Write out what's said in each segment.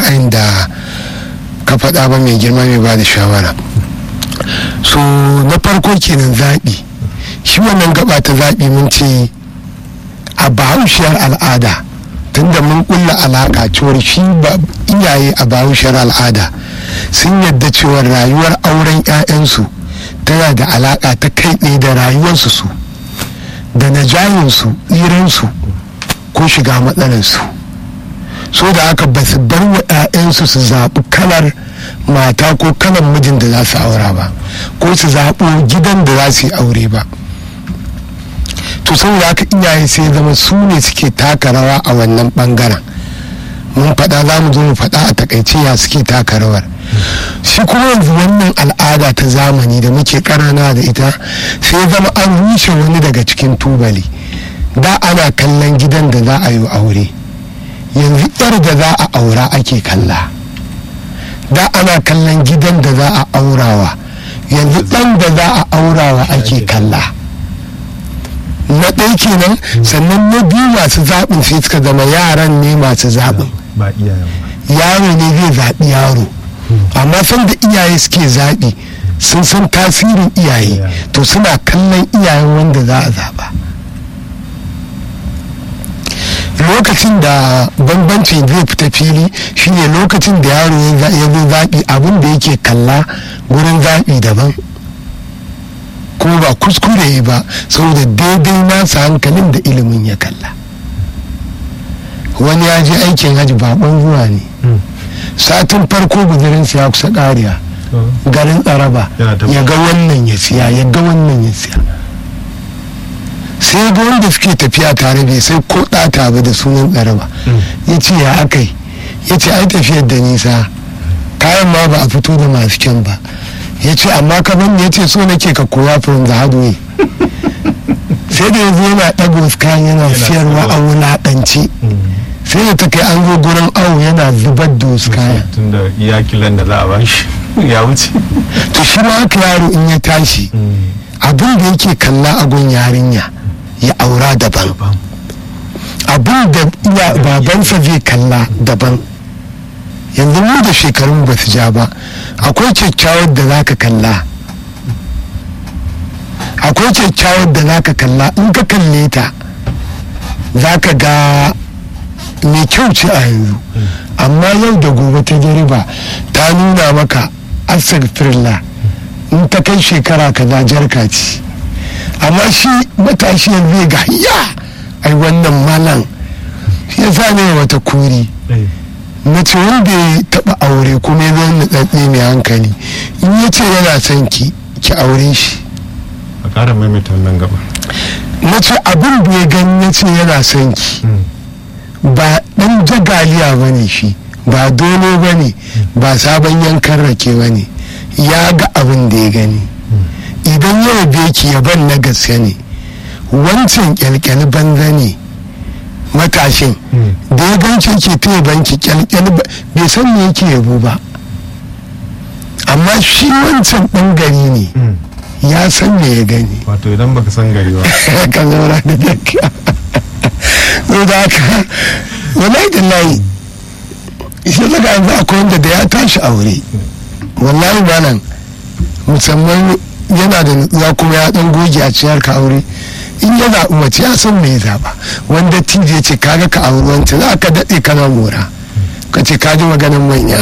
ra'ayin da ka faɗa ba mai girma mai ba da shawara so na farko kenan zaɓi shi wannan gaba ta zaɓi mun ce a bahaushiyar al'ada tunda mun kulla alaƙa cewar shi ba iyaye a bahaushiyar al'ada sun yadda cewar rayuwar auren 'ya'yansu tana da alaƙa ta kai ɗaya da rayuwarsu su da najayinsu tsiransu ko shiga matsalarsu so da haka ba su bar wa 'ya'yansu su zaɓi kalar mata ko kalar mijin da za su aura ba ko su zaɓo gidan da za su yi aure ba to saboda haka iyaye sai zama su ne suke taka rawa a wannan bangaren mun faɗa za mu zo mu faɗa a takaice ya suke taka rawar shi kuma yanzu wannan al'ada ta zamani da muke ƙanana da ita sai zama an rushe wani daga cikin tubali da ana kallon gidan da za a yi aure yanzu yar da za a aura ake kalla da ana kallon gidan da za a aurawa yanzu ɗan da za a aurawa ake kalla na ɗaya kenan sannan na biyu masu zaɓin sai suka zama yaran ne masu zaɓin ba iyayen yaro ne zai zaɓi yaro amma san da iyaye suke zaɓi sun san tasirin iyaye to suna kallon iyayen wanda za a zaɓa lokacin da bambanci zai fita fili shine lokacin da yaro ya zo zaɓi abin da yake kalla gurin zaɓi daban kuma ba kuskure ba saboda daidai nasa hankalin da ilimin ya kalla wani ya je aikin hajji bakon zuwa ne satin farko guzurinsa ya kusa ƙariya garin tsaraba ya ga wannan ya siya ya ga wannan ya siya sai ga wanda suke tafiya tare bai sai ko ɗata ba da sunan tsaraba ya ce ya akai ya ce ai tafiyar da nisa kayan ma ba a fito da masu kyan ba ya ce amma ka ban ya ce so nake ka koya from the hard way sai da yanzu yana ɗago kayan yana siyarwa a wulaƙance sai da ta kai an zo gurin awo yana zubar da wasu kayan tun da iya kilan da za a bashi ya wuce to shi ma haka yaro in ya tashi abin da yake kalla a gun yarinya ya aura daban abin da iya babansa zai kalla daban yanzu mu da shekarun ba su ja ba akwai kyakkyawar da za ka kalla akwai kyakkyawar da za ka kalla in ka kalle ta za ka ga mai kyau ce a yanzu amma yau da gobe ta jariba ta nuna maka astagfirullah in ta kai shekara kaza jarka ce amma shi matashi yanzu ga ya ai wannan malam ya sa ne wata kuri mace wanda ya taba aure kuma ya zama nutsatse mai hankali in ya ce yana son ki ki aure shi a ƙara maimaita wannan gaba mace abin da ya gani ya ce yana son ki ba dan jagaliya ba ne shi ba dole ba ne ba sabon yankan rake ba ne ya ga abin da ya gani idan ya yabe ki yaban na gaske ne wancan kyalkyali banza ne matashin da ya ganci ke ta banki kyalkyali bai san me yake yabo ba amma shi wancan ɗan gari ne ya san me ya gani wato idan baka san gari ba ka zaura da dakka so da haka wallahi da layi shi daga yanzu akwai wanda da ya tashi aure wallahi malam musamman yana da nutsuwa kuma ya dan goge a ciyar ka aure in ya zaɓi mace ya san me ya zaɓa wanda tije ce kaga ka auri wancan za ka daɗe kana mora ka ce ka ji maganin manya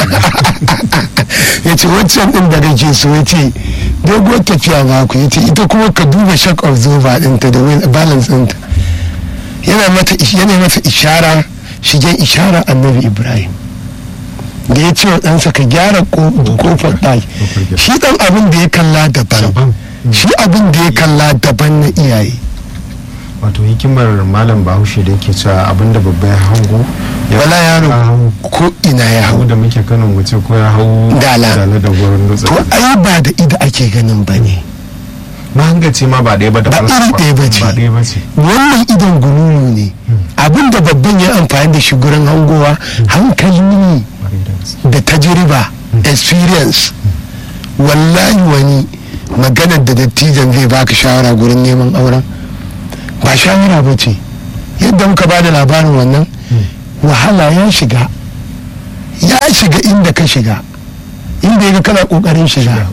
ya ce wancan ɗin da kake so ya ce doguwar tafiya za ku ya ce ita kuma ka duba shock of zoba ɗinta da balance ɗinta yana mata yana masa ishara shigen ishara annabi ibrahim da ya ce wa ɗansa ka gyara kofar ɗaki shi ɗan abin da ya kalla daban shi abin da ya kalla daban na iyaye wato hikimar malam bahaushe da yake cewa abinda babba ya hango wala yaro ko ina ya hau da muke kano mu ce ko ya hau dala da gurin dutse to ai ba da ida ake ganin ba ne mahangaci ma ba ɗaya ba da ba iri ɗaya ba ce ba ɗaya ba ce wannan idon gununu ne abin da babban ya amfani da shi gurin hangowa hankali ne da tajiriba experience wallahi wani maganar da dattijan zai baka shawara gurin neman auren ba shawara ba ce yadda muka ba da labarin wannan wahala ya shiga ya shiga inda ka shiga inda ya ga kana kokarin shiga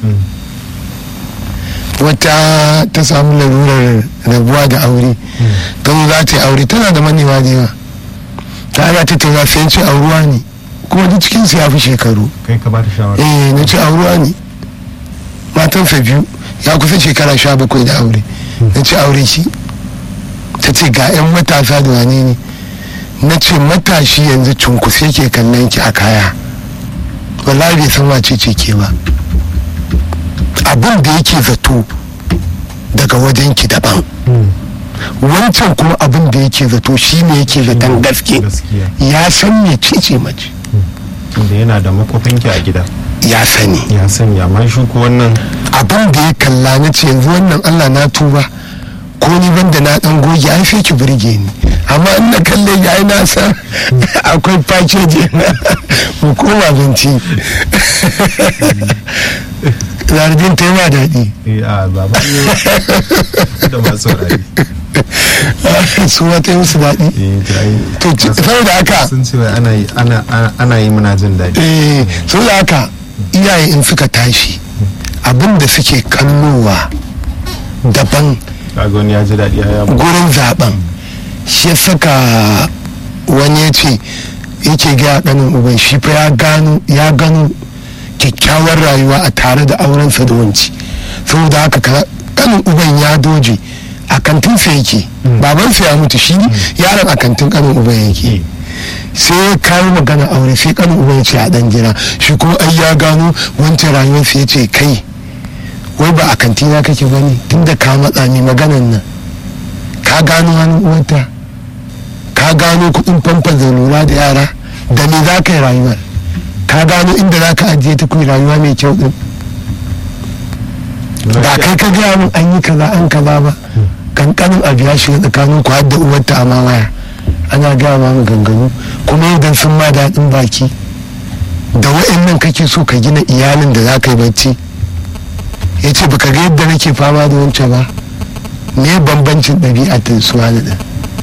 wata ta samu larurar rabuwa da aure ta zo za ta yi aure tana da manewa da yawa ta ana ta tauna sai ce auruwa ne kuma duk cikin su ya fi shekaru kai ka ba ta shawara eh na ce auruwa ne matansa biyu ya kusa shekara sha bakwai da aure na ce aure shi ta ce ga 'yan matasa da wane ne na ce matashi yanzu cunkus yake kallon ki a kaya wallahi bai san wace ce ke ba abin da yake zato daga wajen ki daban wancan kuma abin da yake zato shi ne yake zaton gaske gaskiya ya san me ce mace tunda yana da makofinki a gida ya sani ya sanya amma shi ko wannan abin da ya kalla na ce yanzu wannan allah na tuba ko ni banda na dan goge ai sai ki burge ni amma in na kalle ya yi nasa akwai package mu koma binci zardin ta yi ma daɗi eh a baba ne da masu saurari su wata yi musu daɗi eh to ai to ci- saboda haka sun ce wai ana yi ana ana- ana yi muna jin daɗi eh saboda haka iyaye in suka tashi abin da suke kallowa daban kaga wani ya ji daɗi ya yabo gurin zaben shi ya saka wani ya ce yake gaya kanin uban shi fa ya gano ya gano kyakkyawar rayuwa a tare da aurensa da wanci saboda haka ka- kanin uban ya doje a kantinsa yake babansa ya mutu shi yaron a kantin kanin uban yake sai ya kawo magana aure sai kanin uban ya ce a dan jira shi kuma ai ya gano wancan rayuwarsa ya ce kai wai ba a kantina kake ba ne tunda ka matsa ni maganan nan ka gano hannun uwanta ka gano kudin famfa da lura da yara da me za ka yi rayuwar ka gano inda za ka ajiye ta kuyi rayuwa mai kyau din ba kai ka gaya min an yi kaza an kaza ba kankanin abu ya shiga tsakanin ku har da uwarta a ma waya ana gaya ma maganganu kuma idan sun ma daɗin baki da wa'annan kake so ka gina iyalin da za ka yi bacci ya ce baka ga yadda nake fama da wancan ba me bambancin ɗabi'a ta su wani ɗin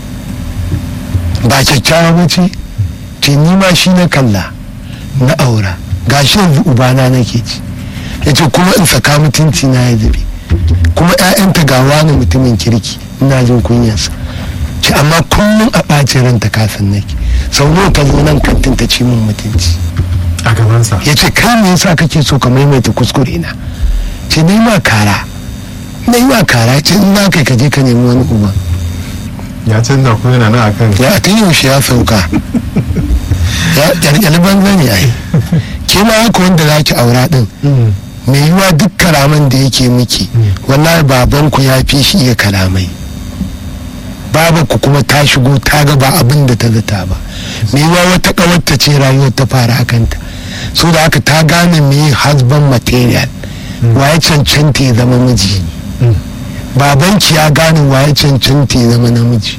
ba kyakkyawa ba ce ce ni ma shi na kalla na aura gashi yanzu ubana nake ci ya ce kuma in saka mutunci na ya zube kuma 'ya'yanta ga wani mutumin kirki ina jin kunyarsa ce amma kullum a ɓacin ranta kasan nake sau nawa ta zo nan kantin ta ci min mutunci a gabansa ya ce kai me yasa kake so ka maimaita kuskure na ce na yi ma kara na yi ma kara ce in na kai ka je ka nemi wani uba ya canza ko yana nan akan ya ta yaushe ya sauka ya kyalkyali banza ne ai ke ma haka wanda za ki aura din mai yiwa duk kalaman da yake miki wallahi babanku ya fi shi iya kalamai babanku kuma ta shigo ta ga ba abin da ta zata ba mai yiwa wata kawarta ce rayuwar ta fara akanta so da haka ta gane me husband material waye cancanta ya zama miji babanki ya gane waye cancanta ya zama namiji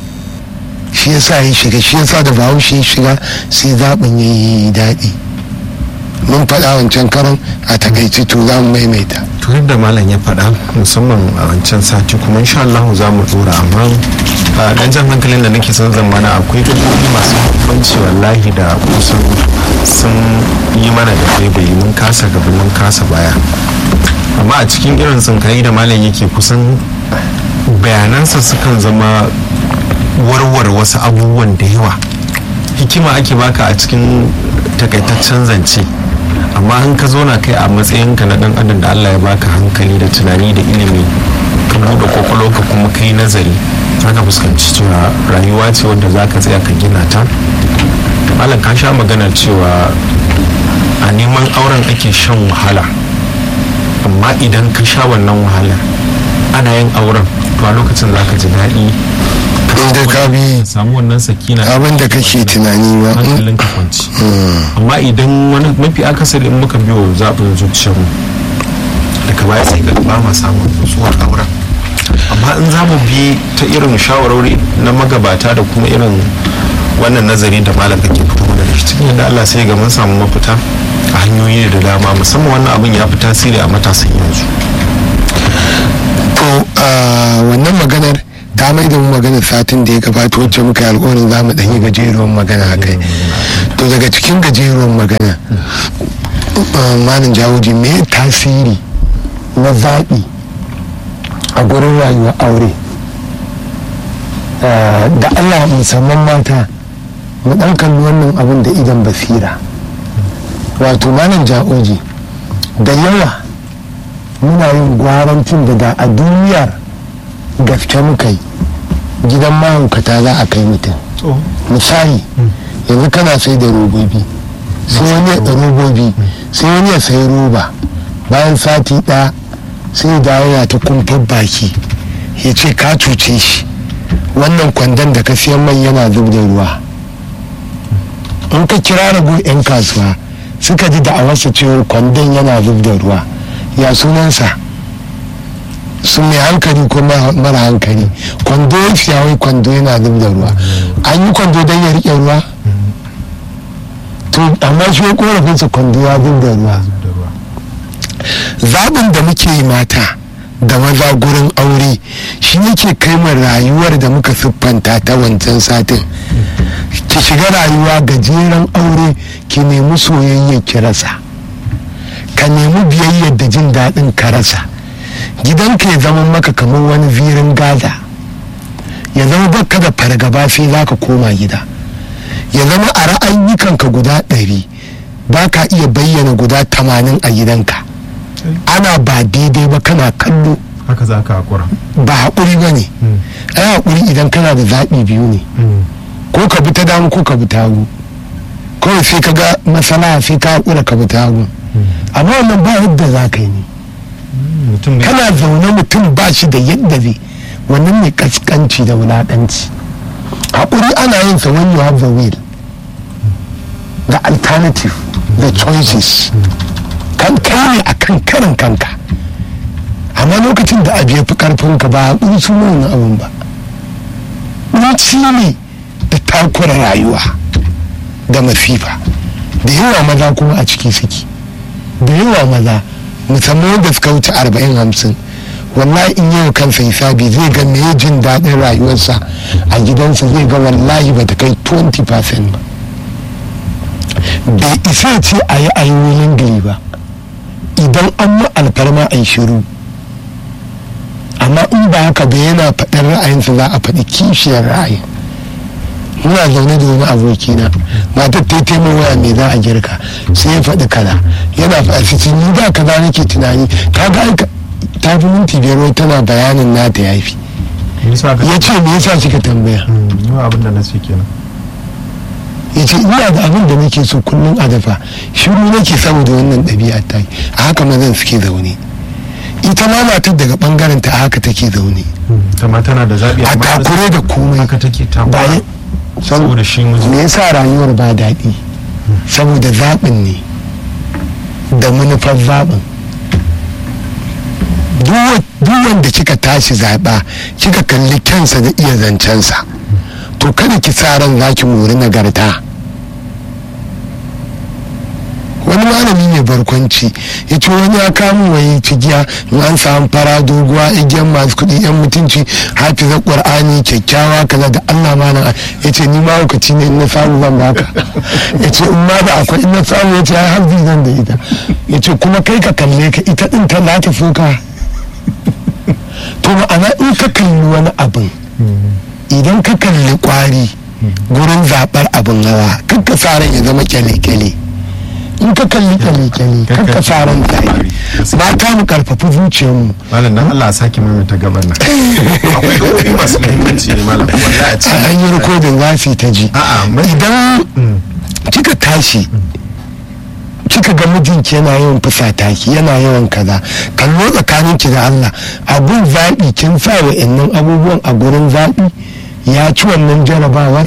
shi yasa ya shiga shi yasa da bahaushe ya shiga sai zaɓin ya yi daɗi mun faɗa wancan karan a takaici to za mu maimaita to yadda malam ya faɗa musamman a wancan sati kuma insha Allah za mu dora amma a dan jan hankalin da nake son zamana akwai gabobi masu muhimmanci wallahi da kusan sun yi mana da baibayi mun kasa gaba mun kasa baya amma a cikin irin tsinkayi da malam yake kusan bayanansa sukan zama warware wasu abubuwan da yawa hikima ake baka a cikin takaitaccen zance amma in ka zo na kai a matsayinka na dan adam da Allah ya baka hankali da tunani da ilimi ka buɗe kwakwalwa ka kuma kai nazari zaka fuskanci cewa rayuwa ce wanda zaka tsaya ka gina ta malam ka sha magana cewa a neman auren ake shan wahala amma idan ka sha wannan wahala ana yin auren to a lokacin zaka ji daɗi inda ka bi samu wannan sakina abin da kake tunani ba hankalin ka kwanci amma idan wani mafi akasari in muka biyo zaɓin zuciyarmu daga baya sai ga ba ma samun nutsuwar auren amma in za mu bi ta irin shawarwari na magabata da kuma irin wannan nazari da malam kake fito mana da shi cikin yadda Allah sai ga mun samu mafita a hanyoyi da dama musamman wannan abin ya fi tasiri a matasan yanzu to a wannan maganar ta mai da mu magana satin da ya gabata wacce muka yi alkawarin za mu ɗanyi gajeruwan magana a kai to daga cikin gajeruwan magana malam jawoji me tasiri na zaɓi a gurin rayuwar aure da allah musamman mata mu ɗan kalli wannan abin da idan basira wato malam jawoji da yawa muna yin gwarancin da da a duniyar gaske muka yi gidan mahaukata za a kai mutum misali yanzu kana sai da robobi sai wani ya robobi sai wani ya sayi roba bayan sati ɗaya sai da yana ta kumfar baki ya ce ka cuce shi wannan kwandon da ka siyan mai yana zub da ruwa in ka kira rago 'yan kasuwa suka ji da'awarsa cewar kwandon yana zub da ruwa ya sunansa sun mai hankali ko mara hankali kwando ya fiya wai kwando yana zub da ruwa an yi kwando don ya riƙe ruwa to amma shi ya korafinsa kwando ya zub da ruwa zaɓin da muke yi mata da maza gurin aure shi yake kai mu rayuwar da muka siffanta ta wancan satin ki shiga rayuwa gajeren aure ki nemi soyayya ki rasa ka nemi biyayyar da jin daɗin ka rasa gidanka ya zama maka kamar wani zirin gaza ya zama baka da fargaba sai za ka koma gida ya zama a ra'ayyukanka guda ɗari ba ka iya bayyana guda tamanin a gidanka ana ba daidai ba kana kallo haka za ka haƙura ba haƙuri ba ne ai haƙuri idan kana da zaɓi biyu ne ko ka bi ta dama ko ka bi ta hagu kawai sai ka ga masana sai ka haƙura ka bi ta hagu amma wannan ba yadda za ka yi ne kana zaune mutum ba shi da yadda zai wannan ne kaskanci da wulaɗanci haƙuri ana yin sa when you have the will the alternative the choices kan kare a kan karin kanka amma lokacin da abu ya fi karfinka ba haƙuri su wani abun ba ɗunci ne da takura rayuwa da masifa da yawa maza kuma a ciki suke da yawa maza musamman wanda suka wuce arba'in hamsin wallahi in yau kansa hisabi zai ga me jin daɗin rayuwarsa a gidansa zai ga wallahi ba ta kai 20% ba bai isa ce a yi ayoyin gari ba idan an ma alfarma a yi shiru amma in ba haka ba yana faɗin ra'ayinsa za a faɗi kishiyar ra'ayin muna zaune da wani abokina matar ta taimar waya mai za a girka sai ya faɗi kaza yana faɗi cikin ni da kaza nake tunani ka ga aika ta fi minti biyar wai tana bayanin nata ya fi ya ce me yasa kika tambaya abin da na ce kenan ya ce ina da abin da nake so kullum a dafa shiru nake saboda wannan ɗabi'a ta a haka mazan suke zaune ita ma matar daga bangaren ta haka take zaune ta ma tana da zaɓi a takure da komai haka take takura bayan saboda shi miji me yasa rayuwar ba daɗi saboda zaɓin ne da manufar zaɓin duk wanda kika tashi zaɓa kika kalli kyansa da iya zancensa to kada ki sa ran za ki mori nagarta wani malami mai barkwanci ya ce wani ya kamu wai cigiya in an samu fara doguwa igiyar masu kuɗi yan mutunci hafiza ƙwar'ani kyakkyawa kaza da allah malam ya ce ni mahaukaci ne in na samu zan baka ya ce in ma da akwai in na samu ya ce ya hafi zan da ita ya ce kuma kai ka kalle ka ita ɗin ta za ta so ka to ma'ana in ka kalli wani abin idan ka kalli kwari gurin zaɓar abin hawa kakka sa ran ya zama kyale-kyale in ka kalli kyale-kyale kakka sa ran tare ba ta mu karfafi zuciyarmu malam dan Allah sake mai ta gaban nan akwai gaɓoɓi masu muhimmanci ne malam wallahi a cikin an yi rikodin za su ta ji idan kika tashi kika ga mijinki yana yawan fusata ki yana yawan kaza kallo tsakanin ki da Allah abun zaɓi kin sa wa abubuwan a gurin zaɓi ya ci wannan jarabawar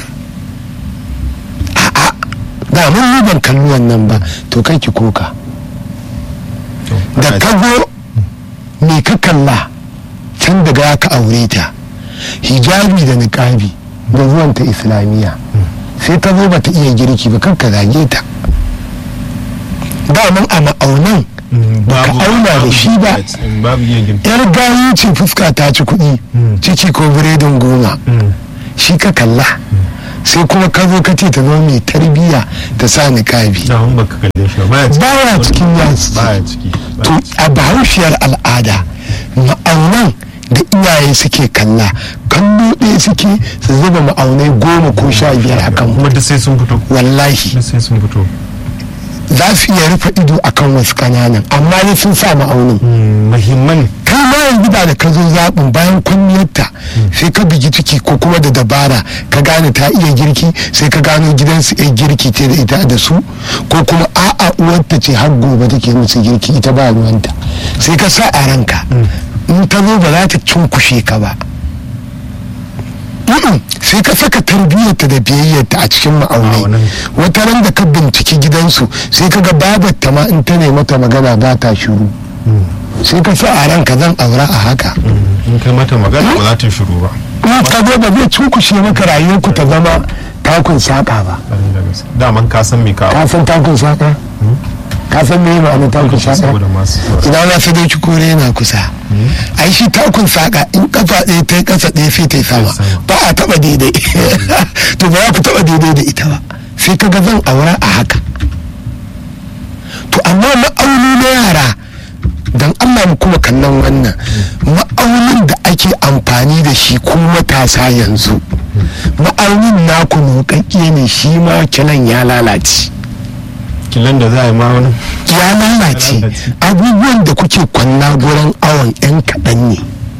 a'a da mun ban kalli wannan ba to kai ki koka da ka zo me ka kalla can daga ka aure ta hijabi da niqabi da zuwanta islamiyya sai ta zo bata iya girki ba kanka zage ta daman a ma'aunan baka auna da shi ba babu iya girki yar gayu ce fuska ta ci kuɗi ciki ko biredin goma shi ka kalla sai kuma ka zo ka ce ta zama mai tarbiyya ta sa niƙabi da hun baka kalle shi ba baya cikin yasi baya ciki to a bahaushiyar al'ada ma'aunan da iyaye suke kalla kallo ɗaya suke su zuba ma'aunai goma ko sha biyar akan kuma duk sai sun fito wallahi duk sai sun fito za su iya rufe ido akan wasu kananan amma ne sun sa ma'aunin muhimman kai ma yanzu ba da ka zo zaɓin bayan kwanniyarta sai ka bigi ciki ko kuma da dabara ka gane ta iya girki sai ka gano gidansu iya girki ce da ita da su ko kuma a'a uwarta ce har gobe take musu girki ita ba ruwanta sai ka sa a ranka in ta zo ba za ta cunkushe ka ba Mm-mm. sai ka saka tarbiyyarta da biyayyarta a cikin ma'aunai Ma'aunai. wata ran da ka binciki gidansu sai ka ga babarta ma in ta nemi mata magana ba ta shiru sai ka sa a ranka zan aura a haka in kai mata magana ba za ta shiru ba in ka zo ba zai cunkushe maka rayuwarku ta zama takun saƙa ba Ƙwarai da gaske. daman ka san me ka ka san takun saƙa ka san me ma'anar takun saƙa saboda masu ina ma sai dauki kore yana kusa ai shi takun saƙa in kafa ɗaya ta yi ƙasa ɗaya sai ta yi sama sama. ba a taɓa daidai to ba za ku taɓa daidai da ita ba sai ka ga zan aura a haka to amma ma'auni na yara don allah mu kuma kallon wannan ma'aunin da ake amfani da shi ko matasa yanzu ma'aunin naku nukakke ne shi ma kilan ya lalace kilan da za a yi ma wani ya lalace abubuwan da kuke kwanna gurin awon yan kaɗan ne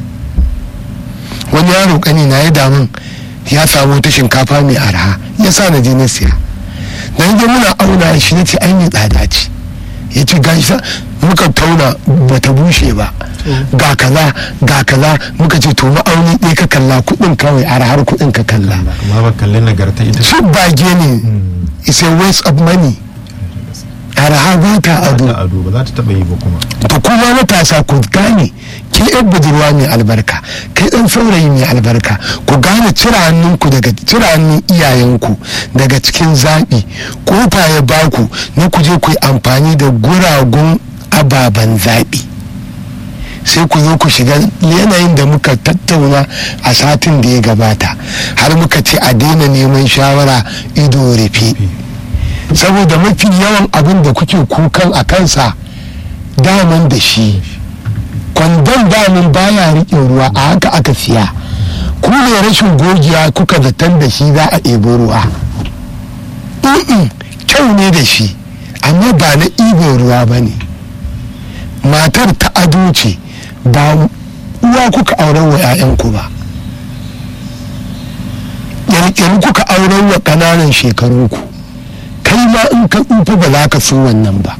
wani yaro ƙani na ya damun ya samu ta shinkafa mai arha ya sa na je na siya na je muna auna shi na ce ai mai tsada ce ya ce gashi sa muka tauna bata bushe ba ga kaza ga kaza muka ce to ma'auni ɗaya ka kalla kuɗin kawai arhar kuɗin ka kalla amma ba kalli nagarta ita shi bage ne is a waste of money arha ba ta ado ta ado ba za ta taba yi ba kuma da kuma matasa ku gane ke yan budurwa mai albarka kai ɗan saurayi mai albarka ku gane cire hannunku daga cire hannun iyayenku daga cikin zaɓi kofa ya baku na ku je ku yi amfani da guragun ababen zaɓi sai ku zo ku shiga yanayin da muka tattauna a satin da ya gabata har muka ce a daina neman shawara ido rufe saboda mafi yawan abin da kuke kukan a kansa daman da shi kwandon damin baya riƙe ruwa a haka aka siya ku ne rashin gogiya kuka zaton da shi za a ɗebo ruwa Mm-mm, kyau ne da shi amma ba na ɗibo ruwa ba ne matar ta ado ce ba uwa kuka auren wa 'ya'yanku ba yankin kuka auren wa ƙananan shekarunku kai ma in ka tsufa ba za ka so wannan ba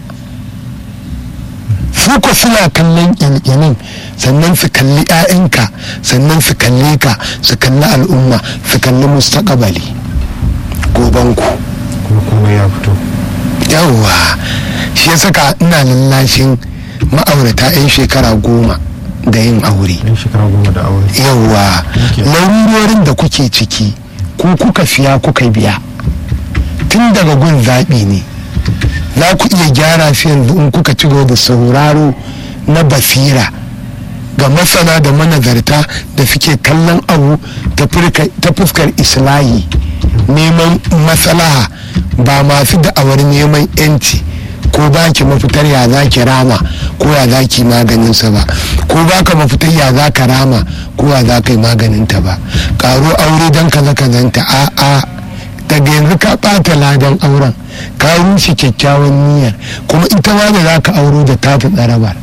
su ko suna kallon ƙyanƙyanin sannan su kalli 'ya'yanka sannan su kalle ka su kalli al'umma su kalli mustaƙabali gobanku kuma kuma ya fito yawwa shi ya saka ina lallashin ma'aurata 'yan shekara goma da yin aure yan shekara goma da aure yawwa Okay. larurorin da kuke ciki ku kuka siya kuka biya tun daga gun zaɓi ne za ku iya gyara su yanzu in kuka ci gaba da sauraro na basira ga masana da manazarta da suke kallon abu ta furka- ta fuskar islahi neman maslaha ba masu da'awar neman yanci ko ba ki mafitar ya za ki rama ko ya za ki maganinsa ba ko ba ka mafitar ya za ka rama ko ya za ka yi maganinta ba karo aure don kaza kazanta a a daga yanzu ka ɓata ladan auren ka rushe kyakkyawan niyyar kuma ita ma da za ka auro da tafi tsarabar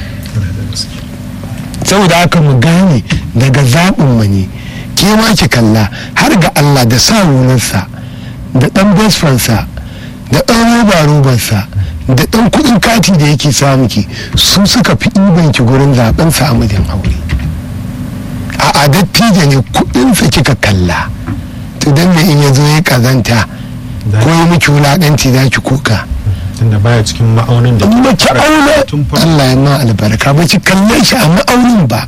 saboda haka mu gane daga zaɓin mu ne ke ma ki kalla har ga Allah da sa wunarsa da ɗan besfansa da ɗan roba robarsa da ɗan kuɗin kati da yake samu ki su suka fi ɗiban ki gurin zaɓen sa a mijin aure a a dattijo ne kuɗinsa kika kalla to dan me in ya zo ya kazanta ko ya miki wulaƙanci za ki kuka tunda baya cikin ma'aunin da in ba ki auna tun farko Allah ya ma albarka ba ki kalle shi a ma'aunin ba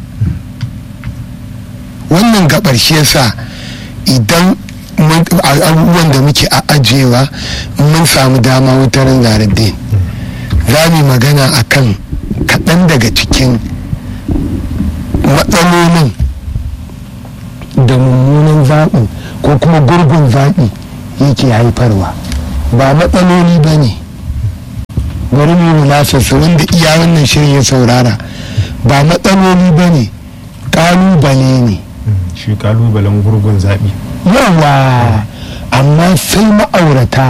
wannan gabar shi yasa idan mun- a- abubuwan da muke a ajiyewa mun samu dama wutar zaradin za mu magana akan kaɗan daga cikin matsalolin da mummunan zaɓin ko kuma gurgun zaɓi yake haifarwa ba matsaloli ba ne bari mu mulasarsa wanda iya wannan shirin ya saurara ba matsaloli ba ne ƙalubale ne shi kalubalen gurgun zaɓi yawa amma sai ma'aurata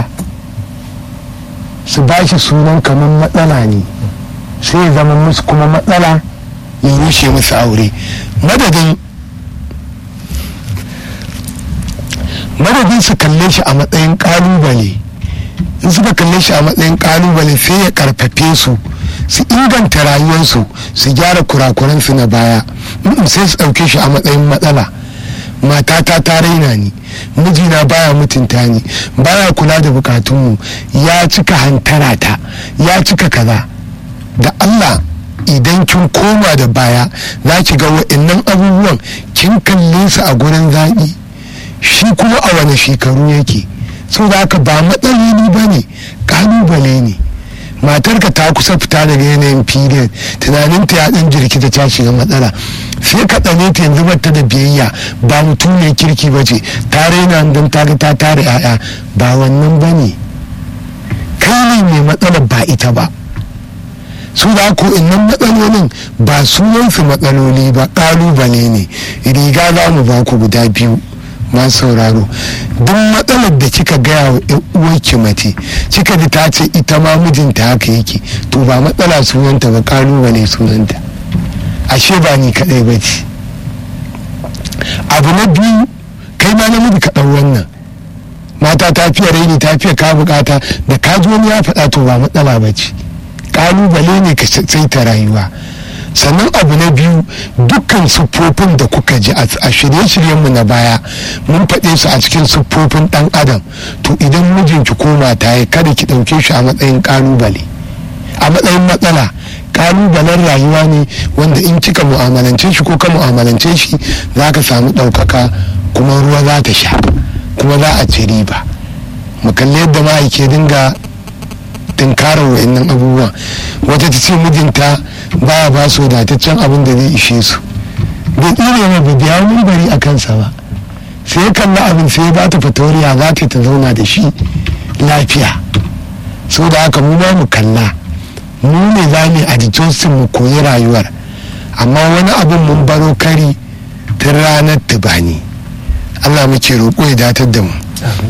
su ba shi sunan kamar matsala ne sai ya zama musu kuma matsala ya rushe musu aure madadin madadin su kalle shi a matsayin kalubale in suka kalle shi a matsayin kalubale sai ya karfafe su su inganta rayuwarsu su gyara kurakuransu na baya Mm, sai su ɗauke shi a matsayin matsala matata ta raina ni mijina baya mutunta ni baya kula da bukatunmu ya cika hantara ta ya cika kaza da allah idan kin koma da baya za ki ga wa'annan abubuwan kin kalle su a gurin zaɓi shi kuma a wani shekaru yake so da haka ba matsaloli ba ne ƙalubale ne matarka ta kusa fita daga yanayin period tunaninta ya ɗan jirkita ta shiga matsala sai ka tsane ta yanzu bata da biyayya ba mutum mai kirki ba ce ta raina don ta ga ta tare 'ya'ya ba wannan ba ne kai ne mai matsalar ba ita ba su da ko innan matsalolin ba sunansu matsaloli ba ƙalubale ne riga za mu ba ku guda biyu masu sauraro duk matsalar da kika gaya wa uwarki mace kika ji ta ce ita ma mijinta haka yake to ba matsala sunanta ba ƙalubale sunanta ashe ba ni kaɗai ba ce abu na biyu kai ma namiji ka ɗau wannan mata ta fiye raini ta fiye ka bukata da ka ji wani ya faɗa to ba matsala ba ce kalubale ne ka saita rayuwa sannan abu na biyu dukkan siffofin da kuka ji a shirye-shiryenmu na baya mun faɗe su a cikin siffofin ɗan adam to idan mijinki ko mata ya kada ki ɗauke shi a matsayin kalubale a matsayin matsala kalubalen rayuwa ne wanda in kika mu'amalance shi ko ka mu'amalance shi za ka samu ɗaukaka kuma ruwa za ta sha kuma za a ci riba mu kalli yadda ma'aike dinga tunkarar wa'annan abubuwa wata ta ce mijinta baya ba su wadataccen abin da zai ishe su bai tsire mai ba biya mun bari a kansa ba sai ya kalla abin sai ya bata fatoriya za ta ta zauna da shi lafiya so da haka mu ba mu kalla mu ne za mu a jikinsu mu koyi rayuwar amma wani abin mun baro kari tun ranar tubani allah muke roƙo ya datar da mu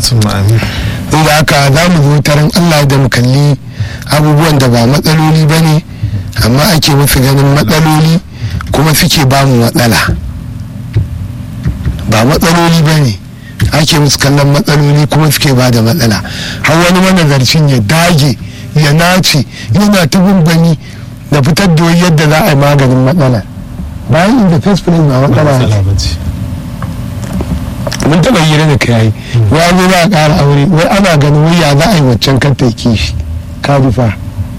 inda haka za mu zo taron allah da mu kalli abubuwan da ba matsaloli ba ne amma ake musu ganin matsaloli kuma suke ba mu matsala ba matsaloli ba ne ake musu kallon matsaloli kuma suke ba da matsala har wani manazarcin ya dage ya nace yana ta bani da fitar da yadda za a yi maganin matsala bayan inda first place ba matsala mun taɓa hira da kai ya zo za a ƙara aure wai ana ganin wai ya za a yi waccan kan ta kishi ka rufa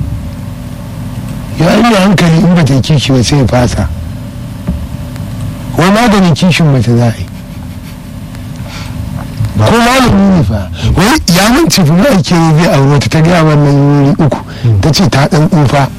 ya yi hankali in ba ta kishi ba sai ya fasa wai maganin kishin mace za a yi ko malami ne fa wai ya mance fi ma'aike ne zai aure ta ta gaya wannan yuri uku ta ce ta ɗan tsufa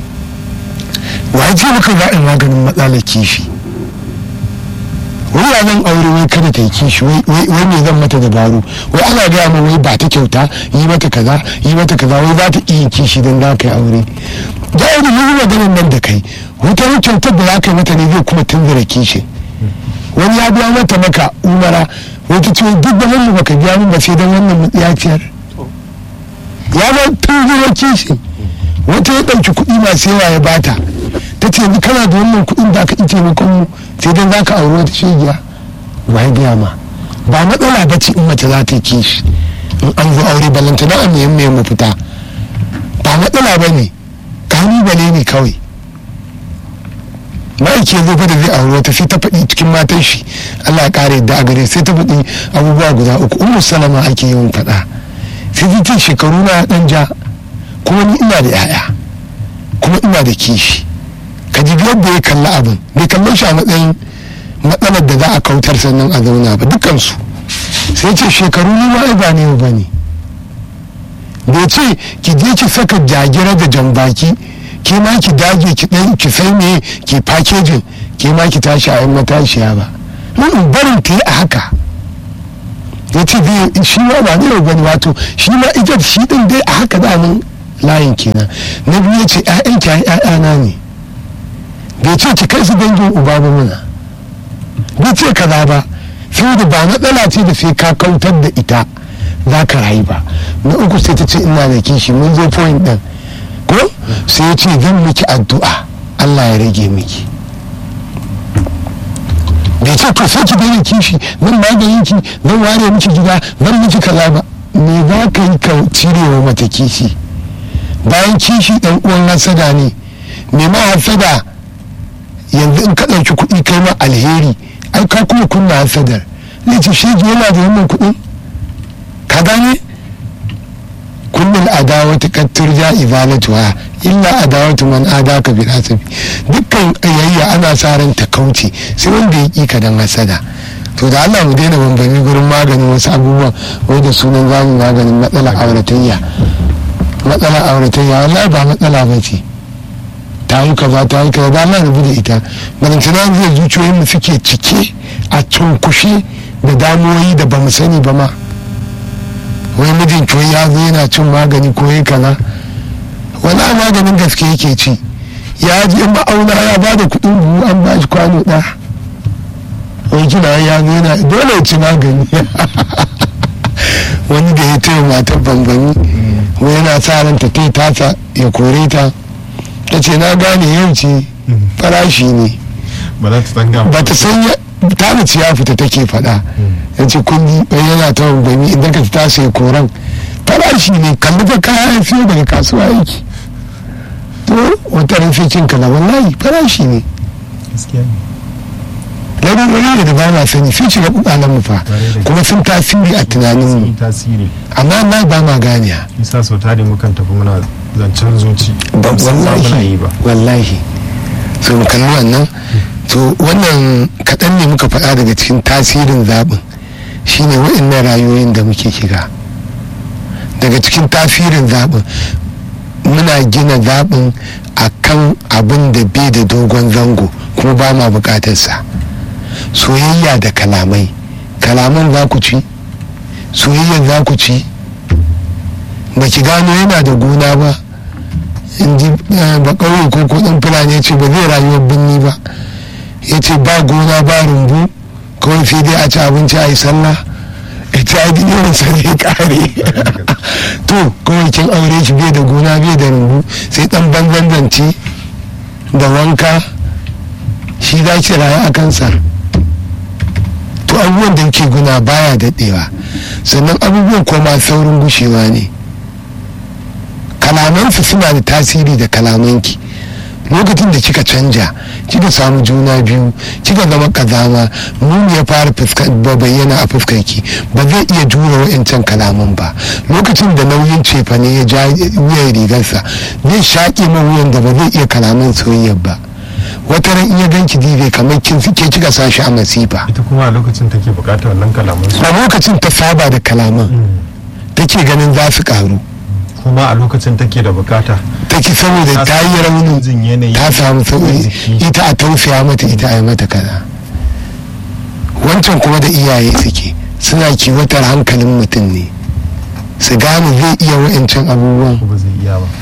wa ce maka za a yi maganin matsalar kishi wai ya zan aure wai kada ta yi kishi wai me zan mata dabaru wai ana gaya ma wai ba ta kyauta yi mata kaza yi mata kaza wai za ta iya kishi don za ka yi aure da yi yi maganin nan da kai wata wani kyautar da za ka yi mata ne zai kuma tunzura kishi wani ya biya mata maka umara wata ce duk da wannan baka biya min ba sai don wannan mutsiyaciyar ya ba tunzura kishi wata ya ɗauki kuɗi masu yawa ya bata ta ce ni kana da wannan kuɗin da aka ike taimakon mu sai dan za ka auri wata shegiya ba ya gaya ma ba matsala ba ce in mace za ta yi kishi in an zo aure balanta na amiyan mai mafita ba matsala ba ne kalubale ne kawai ma'aiki ya zo fa da zai auri wata sai ta faɗi cikin matan shi allah ya ƙara yadda a gare sai ta faɗi abubuwa guda uku ummu salama ake yawan faɗa sai ta ce shekaru na ɗan ja kuma ni ina da 'ya'ya kuma ina da kishi ka ji yadda ya kalli abin bai kalle shi a matsayin matsalar da za a kautar sannan a zauna ba dukansu sai ce shekaru ni ma ba ne ba ne bai ce ki je ki saka jagira da jambaki ke ma ki dage ki dan ki sai me ki packaging ke ma ki tashi a yan matashiya ba Mm, barin ta yi a haka ya ce zai shi ma ba ne gani wato shi ma ita shi din dai a haka damin layin kenan na biyu ya ce ƴaƴan ki ƴaƴana ne bai ce ki kai su dangin uba ba muna bai ce kaza ba sai da ba matsala ce da sai ka kautar da ita za ka rayu ba na uku sai ta ce ina da kishi mun zo point din ko sai ya ce zan miki addu'a Allah ya rage miki bai ce to sai ki daina kishi zan maganin ki zan ware miki gida zan miki kaza ba me za ka yi ka cirewa mata kishi bayan kishi dan uwan hasada ne me ma hasada yanzu in ka ɗauki kuɗi kai ma alheri ai ka kuma kunna hasadar ne ce shege yana da wannan kuɗin ka gane kullum adawatu qad turja izalatuha illa adawatu man adaka bil hasabi dukkan ayayya ana sa ran ta kauce sai wanda ya ƙi ka dan hasada to da Allah mu daina bambami gurin maganin wasu abubuwa wai da sunan zamu maganin matsalar auratayya matsalar auratayya wallahi ba matsala ba ce ta yi kaza ta yi kaza ba na rubu da ita balantana zai zuciyoyin mu suke cike a cunkushe da damuwoyi da ba mu sani ba ma wai mijin ki ya zo yana cin magani ko yi kaza wala maganin gaske yake ci ya je ma'auna ya ba da kuɗin buhu an ba shi kwano ɗaya wai kina ya zo yana dole ya ci magani wani da ya taya matar bambami wai yana sa ranta ta tasa ya kore ta ta ce na gane yau ce farashi ne ba za ta tsanga ba ta san ya ta mace ya fita take faɗa ya ce kundi bai yana ta bambami idan ka ta sai koran farashi ne kalli fa kaya ya siyo daga kasuwa yake to wata rufe cin kala wallahi farashi ne gaskiya ne larurori da ba ma sani sun shiga kukalan mu fa kuma sun tasiri a tunanin sun mu yi tasiri amma na ba ma ganiya isa sau tare mukan tafi muna zancen zuci ba Ba san ma muna wallahi yi ba wallahi so mu kalli wannan to wannan kaɗan ne muka faɗa daga cikin tasirin zaɓin shine waɗannan rayuwoyin da muke shiga daga cikin tasirin zaɓin muna gina zaɓin a kan abin da bai da dogon zango kuma ba ma buƙatarsa soyayya da kalamai kalaman za ku ci soyayyar za ku ci ba ki gano yana da gona ba in ji eh, ba ƙauye ko ko ɗan fulani ya ce ba zai rayuwar birni ba ya ce ba gona ba rumbu kawai sai dai a ci abinci a yi sallah ya ce a gini yawan sa zai kare to kawai kin aure shi bai da gona bai da rumbu sai ɗan banzan zance da wanka shi za ki rayu a kansa to abubuwan da ke guna baya daɗewa sannan abubuwan kuma saurin gushewa ne kalamansu suna da tasiri da kalamanki lokacin da kika canja kika samu juna biyu kika zama kazama muni ya fara fuska- ba- bayyana a fuskarki ba zai iya jura wa'incan kalaman ba lokacin da nauyin cefane ya ja wuyan rigarsa zai shaƙe ma wuyan da ba zai iya kalaman soyayyar ba wata ran iya ganki dibe kamar kin suke kika sa shi a masifa ita kuma a lokacin take bukatar wannan kalaman su a lokacin ta saba da kalaman take ganin za su karu kuma a lokacin take da bukata take saboda ta yi rauni jin yanayi ta samu sauƙi jiki. ita a tausaya mata ita a yi mata kaza wancan kuma da iyaye suke suna kiwatar hankalin mutum ne su gane zai iya wa'ancan abubuwan ko ba zai iya ba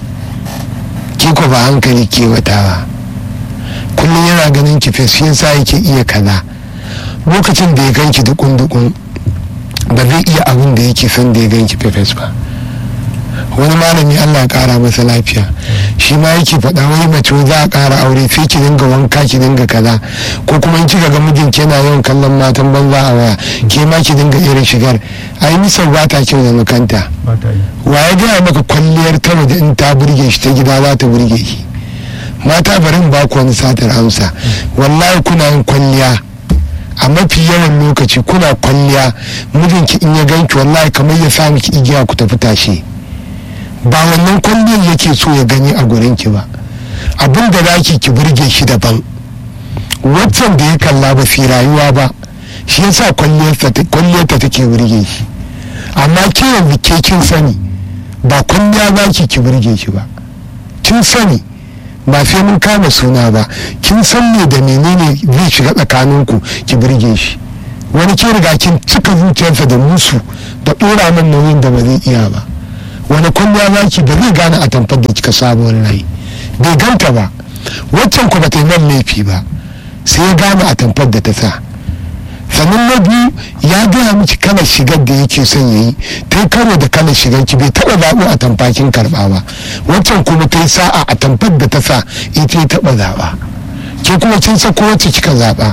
ke ko ba hankali kewatawa kullum yana ganin ki fes shi yasa yake iya kaza lokacin da ya ganki dukun dukun ba zai iya abin da yake son da ya ganki fes ba wani malami Allah ya kara masa lafiya shi ma yake faɗa wani mace za a kara aure sai ki dinga wanka ki dinga kaza ko kuma in kika ga mijinki yana yawan kallon matan banza a waya ke ma ki dinga irin shigar ai misal ba ta kyau da makanta ba ta yi wa ya gaya maka kwalliyar ta waje in ta burge shi ta gida za ta burge shi mata barin ba ku wani satar amsa wallahi kuna yin kwalliya a mafi yawan lokaci kuna kwalliya mijinki in ya ganki wallahi kamar ya sa miki igiya ku tafi tashe ba wannan kwalliyar yake so ya gani a gurinki ba abin da zaki ki burge shi daban waccan da ya kalla ba fi rayuwa ba shi yasa kwalliyarta kwalliyarta take burge shi amma ke yanzu ke kin sani ba kwalliya ba ki ki burge shi ba kin sani ba sai mun kama suna ba kin san me da menene zai shiga tsakaninku ki burge shi wani ke riga kin cika zuciyarsa da musu da ɗora min nauyin da ba zai iya ba wani kwalliya ba ki ba zai gane a tamfar da kika sabuwar rai bai ganta ba waccan ku ba ta yi man laifi ba sai ya gane a tamfar da ta sa sannan na biyu ya gaya miki kalar shigar da yake son ya yi ta karo da kalar shigar ki bai taɓa zaɓo a tamfakin karɓa ba waccan kuma ta yi sa'a a tamfar da ta sa ita ya taɓa zaɓa ke kuma kin sako wacce kika zaɓa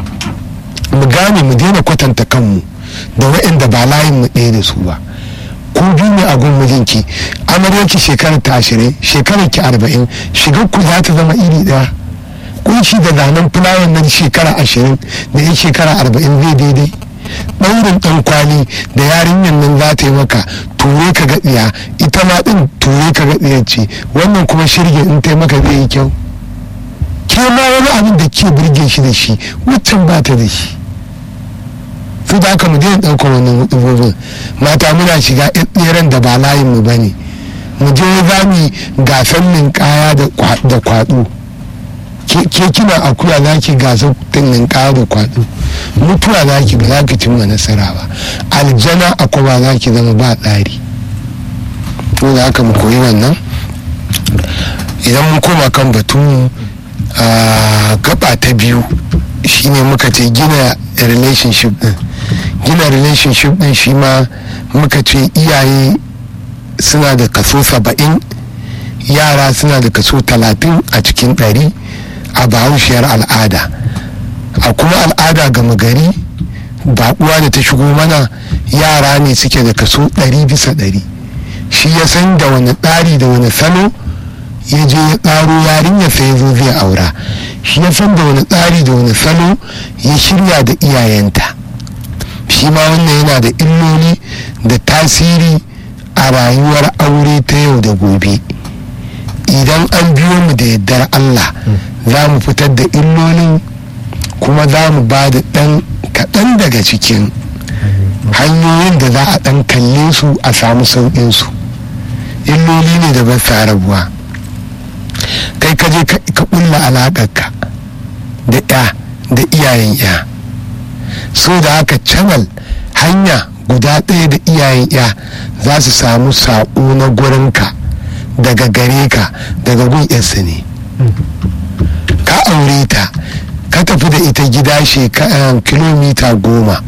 mu gane mu daina kwatanta kanmu da waɗanda ba layin mu ɗaya da su ba ku biyu ne a gun mijinki amaryarki shekarar ta ashirin shekarar ki arba'in shigar ku za ta zama iri ɗaya kunshi da zanen fulawan nan shekara ashirin da ya shekara arba'in zai daidai ɗaurin ɗan kwali da yarinyar nan za ta yi maka ture ka gaɗiya ita ma ɗin ture ka gaɗiyar ce wannan kuma shirge in ta maka zai yi kyau ke ma wani abin da ke burge shi da shi waccan ba ta da shi su da haka mu daina ɗaukar wannan hudubobin mata muna shiga tseren da ba layinmu ba ne mu je za mu gasar ninkaya da kwaɗo ke kina akuya za ki gasa tunin ƙara kwaɗo mutuwa za ki ba za ki cimma nasara ba aljana akwai ba za ki zama ba tsari to da haka mu koyi wannan idan mun koma kan batun a gaba ta biyu shine muka ce gina relationship din gina relationship din shi ma muka ce iyaye suna da kaso saba'in yara suna da kaso talatin a cikin ɗari a bahaushiyar al'ada a kuma al'ada gama gari baƙuwa da ta shigo mana yara ne suke da kaso ɗari bisa ɗari shi ya san da wani tsari da wani salo ya je ya tsaro yarinya sai ya zo zai aura shi ya san da wani tsari da wani salo ya shirya da iyayenta shi ma wannan yana da illoli da tasiri a rayuwar aure ta yau da gobe idan an biyo mu da yardar allah za mu fitar da illolin kuma za mu ba da ɗan kaɗan daga cikin hanyoyin da za a ɗan kalle su a samu sauƙinsu illoli ne da ba sa rabuwa kai ka je ka ƙulla alaƙarka da ya da iyayen ya so da haka canal hanya guda ɗaya da iyayen ya za su samu saƙo na gurinka daga gare ka daga gun yarsa ne ka aure ta ka tafi da ita gida kilomita goma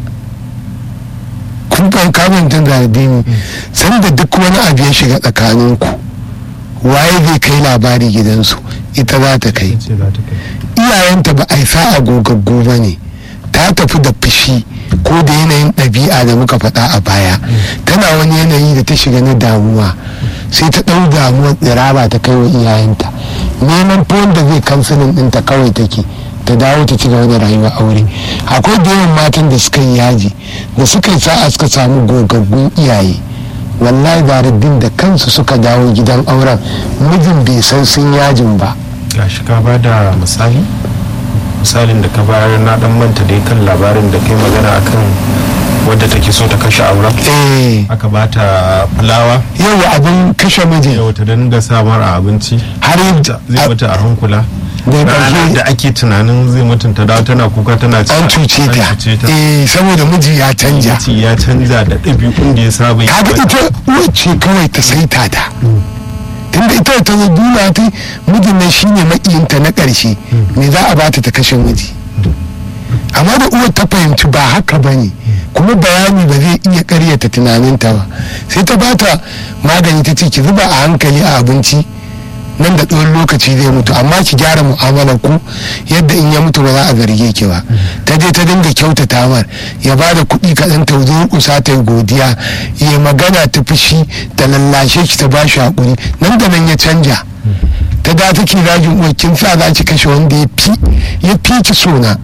kun kan kamun tun da addini sanda duk wani abu ya shiga tsakaninku waye zai kai labari gidansu ita za ta kai iyayenta ba a yi sa'a gogaggo ba ne ta tafi da fushi ko da yanayin ɗabi'a da muka faɗa a baya tana wani yanayi da ta shiga na damuwa sai ta ɗau damuwar tsiraba ta kai wa iyayenta neman fon da zai kansilin ɗinta kawai take ta dawo ta ci gaba da rayuwa aure akwai da yawan matan da suka yi yaji da suka yi sa'a suka samu gogaggun iyaye wallahi baridin da kansu suka dawo gidan auren mijin bai san sun yajin ba gashi ka ba da misali misalin da ka bayar na dan manta dai kan labarin da kai magana akan wadda take so ta kashe auren eh aka ba ta fulawa yau abin kashe mijin yau ta dinga samar a abinci har zai mata a hankula da ranar ƙarshe da ake tunanin zai mutunta dawo tana kuka tana cewa an cuce ta an cuce ta eh saboda miji ya canja Miji ya canza da ɗabi'un da ya saba yi kaga mata. ita wacce kawai ta saita ta tunda ita ta zo duna ta mijin nan shine makiyinta na ƙarshe me za a bata ta kashe miji amma da uwar ta fahimci ba haka ba ne kuma bayani ba zai iya karyata tunaninta ba sai ta bata magani ta ce ki zuba a hankali a abinci nan da tsawon lokaci zai mutu amma ki gyara mu'amalar ku yadda in ya mutu ba za a zarge ki ba ta je ta dinga kyautata mar ya ba da kuɗi kaɗan ta zo kusa ta yi godiya ya magana ta fushi ta lallashe ki ta ba shi haƙuri nan da nan ya canja ta da take zagin uwar kin sa za ki kashe wanda ya fi ya fi ki sona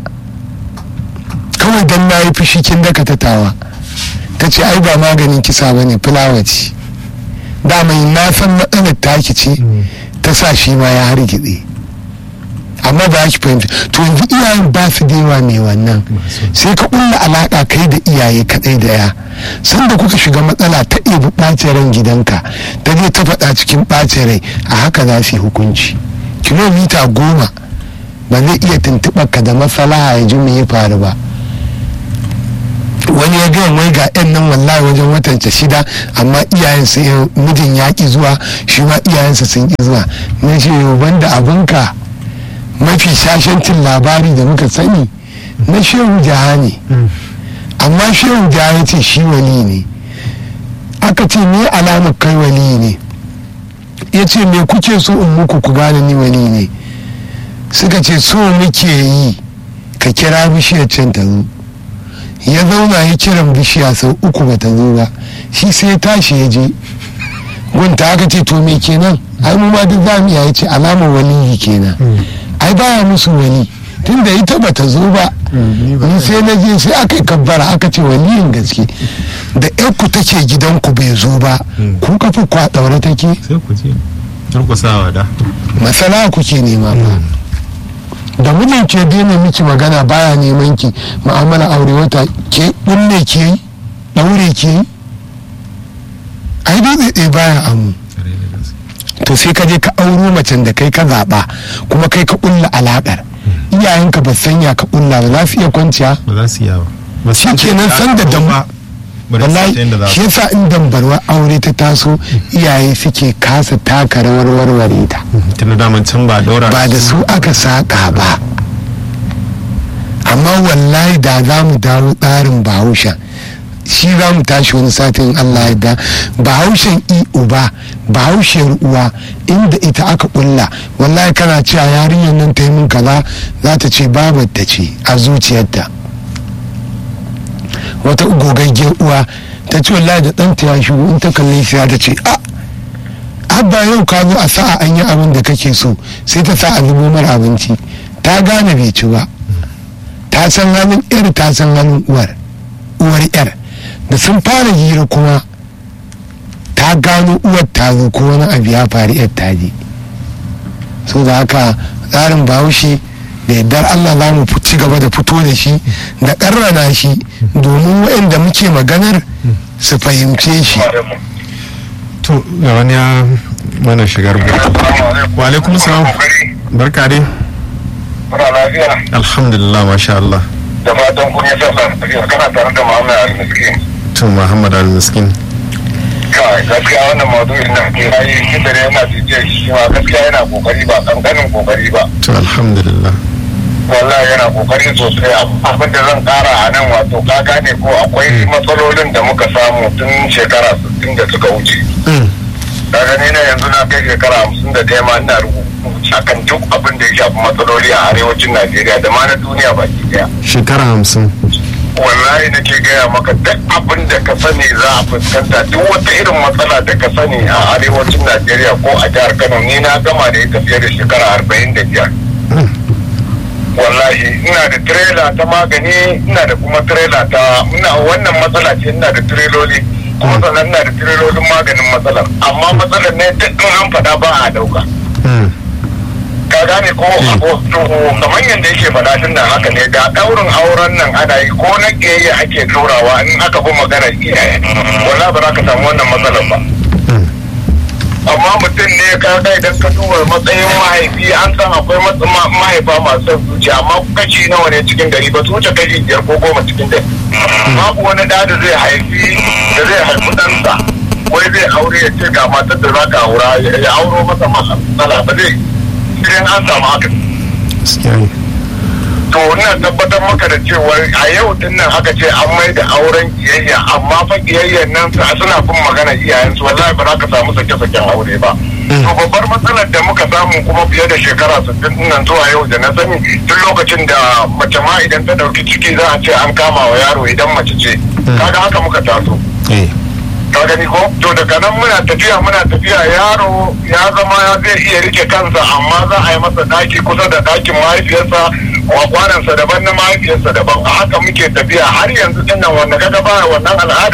kawai dan na yi fushi kin daka ta tawa ta ce ai ba maganin kisa ba ne fulawa ce dama na san matsalar taki ce ta sa shi ma ya hargitse amma ba ki fahimta to yanzu iyayen ba su da yawa mai wannan sai ka kulla alaka kai da iyaye kadai da ya sanda kuka shiga matsala ta ɗebi ɓacin ran gidanka ta je ta faɗa cikin ɓacin rai a haka za su yi hukunci kilomita goma ba zai iya tuntuɓar ka da matsala ya ji me ya faru ba wani ya gaya wai ga yan nan wallahi wajen watanta shida amma iyayensa mijin ya ki zuwa shi ma iyayensa sun ki zuwa na ce banda abinka mafi shashancin labari da muka sani na shehu jaha ne amma shehu jaha ya ce shi wali ne aka ce me alamar kai wali ne ya ce me kuke so in muku ku gane ni wali ne suka ce so muke yi ka kira bishiyar can ta zo ya zauna ya kiran bishiya sau uku ba ta zo ba shi sai tashi ya je gunta aka ce to me kenan ai mu ma duk zamu iya ce alamar waliyi kenan ai baya musu wali tunda ita ba ta zo ba ni sai na je sai aka yi kabbara aka ce waliyin gaske da ku take gidanku bai zo ba ku kafa kwa daure take sai ku je turkusawa da masala kuke nema ba da mijin ke daina miki magana baya neman ki ma'amala aure wata ke bulle ke yi daure ke yi ai dai ɗaya baya amu to sai ka je ka auro macen da kai ka zaɓa kuma kai ka ƙulla alaƙar iyayenka ba sanya ka ƙulla ba za su iya kwanciya ba za su iya ba shi kenan san da dan wallahi shi yasa in dambarwa aure ta taso iyaye suke kasa taka rawar warware ta tunda daman can ba daura ba da su aka saka ba amma wallahi da za mu dawo tsarin bahaushen shi za mu tashi wani satin allah da bahaushen i uba bahaushiyar uwa inda ita aka kulla wallahi kana cewa yarinyar nan ta yi min kaza za ta ce babar ta ce a zuciyarta wata gogaggiyar uwa ta ce wallahi da ɗanta ya shigo in ta kalli shi ta ce a abba yau ka zo a sa'a an yi abin da kake so sai ta sa a zubo mara abinci ta gane bai ci ba ta san halin yar ta san halin uwar uwar yar da sun fara hira kuma ta gano uwar ta zo ko wani abu ya faru yar ta je so da haka tsarin bahaushe da yardar allah za mu ci gaba da fito da shi da ƙarrana shi domin waɗanda muke maganar su fahimce shi to ga wani ya mana shigar wa alaikum salam barka dai Muna lafiya alhamdulillah masha Allah da fatan kun yi sassa kana tare da Muhammad Al-Miskin. to Muhammad al-Miskin Kai gaskiya wannan maudu'in na ke rayu shi da yana jijiyar shi ma gaskiya yana kokari ba kankanin kokari ba. to alhamdulillah Wallahi yana kokari sosai abin da zan kara a nan wato ka gane ko akwai matsalolin da muka samu tun shekara 60 da suka wuce. Ka gani na yanzu na kai shekara 50 da ɗaya ma ina rubutu akan duk abin da ya shafi matsaloli a arewacin Najeriya da ma na duniya baki daya. shekara hamsin wallahi nake gaya maka duk abin da ka sani za a fuskanta duk wata irin matsala da ka sani a arewacin najeriya ko a jihar kano ni na gama da ita fiye da shekara arba'in da biyar wallahi ina da tirela ta magani ina da kuma tirela ta ina wannan matsala ce ina da tireloli kuma sannan ina da tirelolin maganin matsalar amma matsalar ne duk in an faɗa ba a ɗauka ka gane ko to kamar yadda yake faɗa tun nan haka ne da ɗaurin auren nan ana yi ko na ƙiyayya ake ɗorawa in aka bi maganar iyaye wala ba za ka samu wannan matsalar ba amma mutum ne ka ga idan ka duba matsayin mahaifi an san akwai mahaifa masu son zuciya amma kashi nawa ne cikin gari ba su wuce kashi biyar ko goma cikin gari babu wani da da zai haifi da zai haifi ɗansa wai zai aure ya ce ga matar da za ka aura ya auro masa matsala ba zai idan an samu haka to ina tabbatar maka da cewa a yau din nan haka ce an mai da auren kiyayya amma fa kiyayyan nan suna bin magana iyayensu wallahi ba za ka samu sake-saken aure ba to babbar matsalar da muka samu kuma fiye da shekara 60 nan zuwa yau da na sani tun lokacin da mace ma idan ta dauki ciki za a ce an kama wa yaro idan mace ce kaga haka muka taso ka gani ko to daga nan muna tafiya muna tafiya yaro ya zama ya zai iya rike kansa amma za a yi masa daki kusa da dakin mahaifiyarsa wa kwanansa daban na mahaifiyarsa daban a haka muke tafiya har yanzu din nan wanda kaga ba wannan al'adar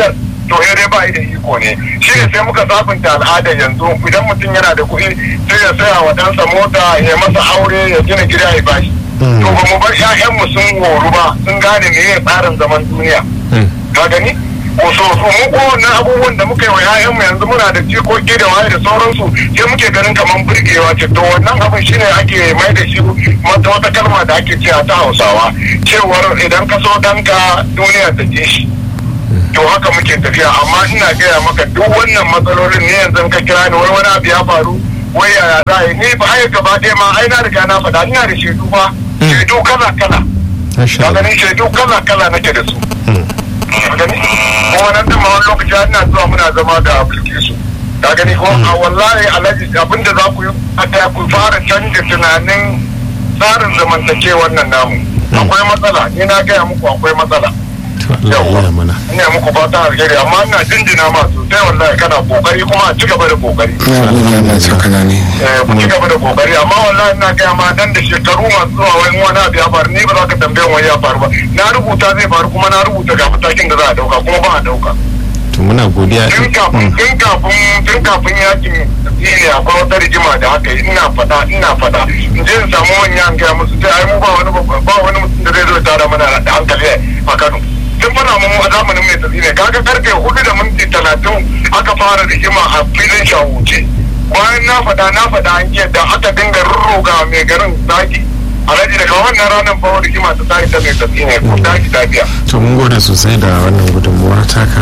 to ya dai ba da iko ne shi ne sai muka sabunta al'ada yanzu idan mutum yana da kuɗi sai ya saya wa ɗansa mota ya masa aure ya gina gida ya bashi to ba mu bar 'ya'yanmu sun horu ba sun gane me ya tsarin zaman duniya ka gani ko so so mu ko wannan abubuwan da muka yi wa 'ya'yanmu yanzu muna da jikoki da waye da sauransu sai muke ganin kamar burgewa ce to wannan abin shine ake mai da shi mata wata kalma da ake cewa ta hausawa cewar idan ka so ɗanka duniya ta je shi to haka muke tafiya amma ina gaya maka duk wannan matsalolin ne yanzu ka kira ni wai wani abu ya faru wai yaya za a yi ni ba ai gaba ɗaya ma ai na riga na faɗa ina da shaidu ba shaidu kala kala ka gani shaidu kala kala nake da su gani kuma nan da ma wani lokaci ina zuwa muna zama da bilkisu ka gani ko a wallahi alhaji abinda za ku yi a ku fara canja tunanin tsarin zamantakewar nan namu akwai matsala ni na gaya muku akwai matsala Allah mana. ina muku fata alheri amma ina jinjina ma sosai wallahi kana kokari kuma a ci gaba da kokari na gode Allah saka na ne eh ku ci gaba da kokari amma wallahi ina gaya ma dan da shekaru masu zuwa wani wani abu ya faru ni ba za ka tambaye wani ya faru ba na rubuta zai faru kuma na rubuta ga matakin da za a dauka kuma ba a dauka to muna godiya tun kafin tun kafin tun kafin yakin ne akwai wata rigima da haka yi ina fada ina fada in je in samu wani an gaya musu sai ai mu ba wani ba wani mutum da zai zo ya tara mana da hankali a Kano tun fana mun a zamanin mai tafi ne kaga karfe hudu da minti talatin aka fara rigima a filin shahuce bayan na fada na fada an yadda aka dinga rurruga mai garin zaki alhaji daga wannan ranar fa rigima ta tashi ta mai tafi ne ko tashi ta biya to mun gode sosai da wannan gudunmuwa taka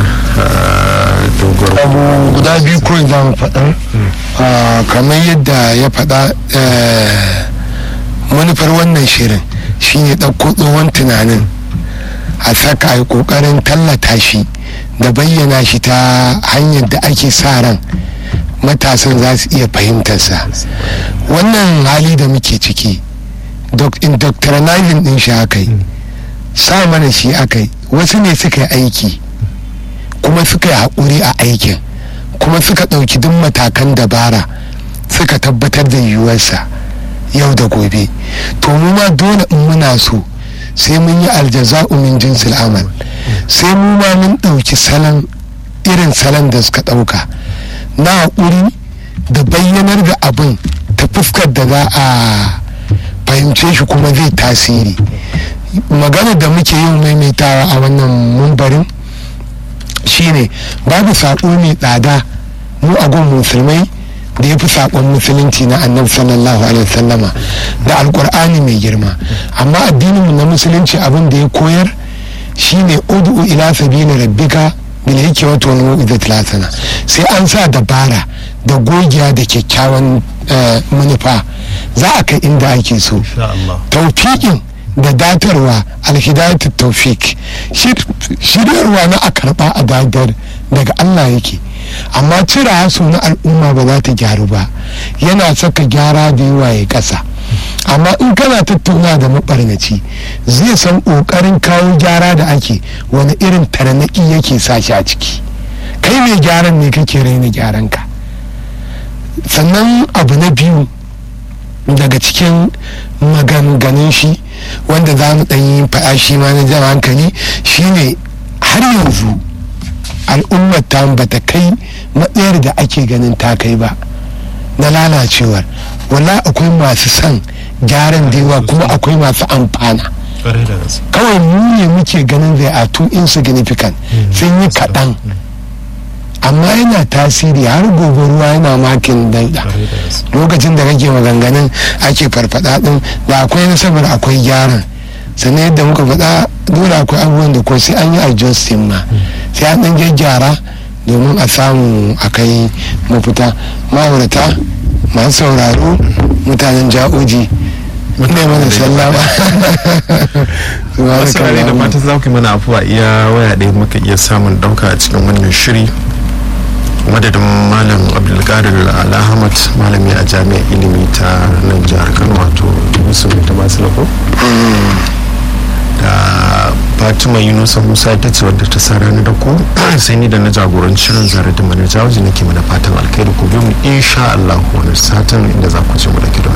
dogon abu guda biyu kawai za mu faɗa Ah, kamar yadda ya faɗa eh, manufar wannan shirin shine ɗauko tsohon tunanin a saka a yi ƙoƙarin tallata shi da bayyana shi ta hanyar da ake sa ran matasan za su iya fahimtarsa wannan hali da muke ciki doc- indoctrinizing din shi aka yi sa mana shi aka yi wasu ne suka yi aiki kuma suka yi haƙuri a aikin kuma suka ɗauki duk matakan dabara suka tabbatar da yiwuwarsa yau da gobe to mu ma dole in muna so sai mun yi aljaza'u min jinsil amal sai mu ma mun ɗauki salon irin salon da suka ɗauka na haƙuri da bayyanar da abin ta fuskar da za a fahimce shi kuma zai tasiri magana da muke yin maimaitawa a wannan mumbarin shine babu saƙo mai tsada mu a gun musulmai da ya fi saƙon musulunci na annabi sallallahu alaihi wasallama da alƙur'ani mai girma amma addininmu na musulunci abin da ya koyar shine ud'u ila sabili rabbika bil hikmati wal mau'izati hasana sai an sa dabara da gogiya da kyakkyawan eh, manufa za a kai inda ake so taufiƙin da datarwa alhidayatu taufik shiryarwa na a karɓa a dadar daga Allah yake amma cire haso na al'umma ba za ta gyaru ba yana saka gyara da yawa ya ƙasa amma in kana tattauna da maɓarnaci zai san ƙoƙarin kawo gyara da ake wani irin tarnaƙi yake sa shi a ciki kai mai gyaran ne kake raina gyaranka sannan abu na biyu daga cikin maganganun shi wanda za mu ɗanyi faɗa shi ma na jan hankali shine har yanzu al'ummar ta bata kai matsayar da ake ganin ta kai ba na lalacewar wala akwai masu son gyaran da yawa kuma akwai masu amfana kawai mu ne muke ganin zai a too insignificant sun yi kaɗan amma yana tasiri har gobe ruwa yana makin dauda lokacin da kake maganganun ake farfada din da akwai nasabar akwai gyaran sannan yadda muka faɗa dole akwai abubuwan da ko sai an yi adjusting ma sai an ɗan gyaggyara domin a samu a kai mafita ma'aurata masu sauraro mutanen ja'oji ne mana sallama wasu rare da fatan za ku yi mana afuwa iya waya ɗaya muka iya samun ɗauka a cikin wannan shiri madadin malam abdulkadir alhamad malami a jami'ar ilimi ta nan jihar kano wato yusuf ta basu lako da fatima yunusa musa ta ce wadda ta sa rana da ko sai ni da na jagoranci shirin zare da manajawaji nake mana fatan alkhairi ku biyo mu insha Allah wani satin inda za ku ce mu da